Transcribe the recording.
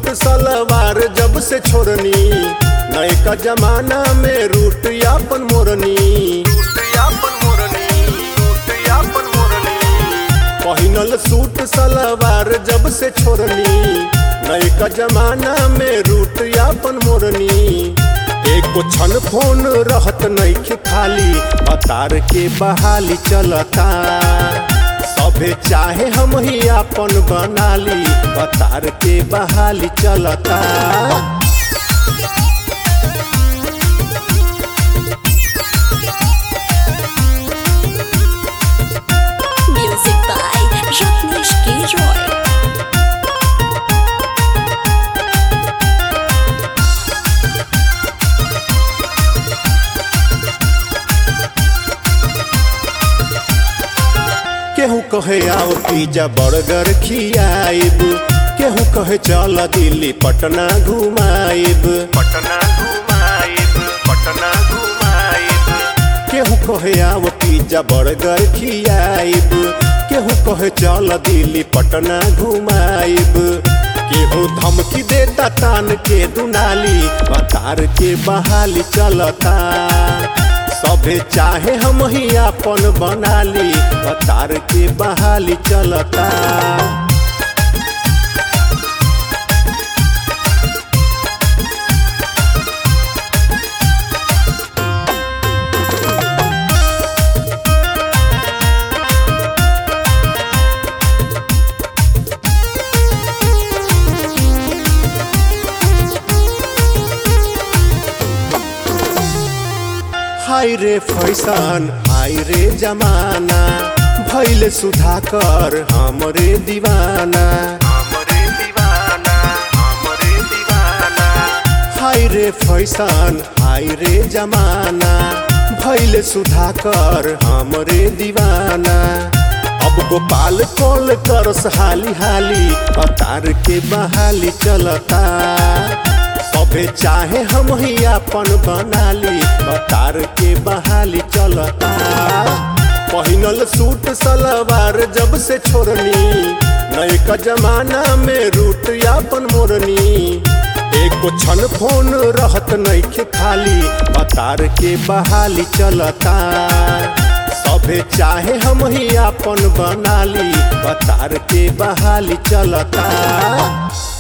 Suit सलवार जब से छोड़नी नए का जमाना में रूट यापन मोरनी पहिनल सूट सलवार जब से छोड़नी नए का जमाना में रूट यापन मोरनी एको क्षण फोन रहत नइखे खाली अतार के बहाली चलता सभे चाहे हम ही आपन बनाली अतार के बहाली चलता Music by Rajneesh K. Roy. केहू कहे आओ पिज्जा बर्गर खियाइब केहू कहे चल दिल्ली पटना घुमाइब पटना घुमाइब पटना घुमाइब केहू कहे आओ पिज्जा बर्गर खियाइब केहू कहे चल दिल्ली पटना घुमाइब केहू धमकी देता तान के दुनाली बतार के बहाली चलता सभे चाहे हम ही आपन बनाली अतार के बहाली चलता हाय रे फैशन हाय रे जमाना भैल सुधाकर हमरे दीवाना हमरे दीवाना हमरे दीवाना हाय रे फैशन हाय रे जमाना भैल सुधाकर हमरे दीवाना अब गोपाल कॉल करस हाली हाली अतार के बहाली चलता सभे चाहे हम ही आपन बनाली अतार के बहाली चलता पहिनल सूट सलवार जब से छोड़नी नए का जमाना में रूट यापन मोरनी एको क्षण फोन रहत नइखे खाली अतार के बहाली चलता सभे चाहे हम ही आपन बनाली अतार के बहाली चलता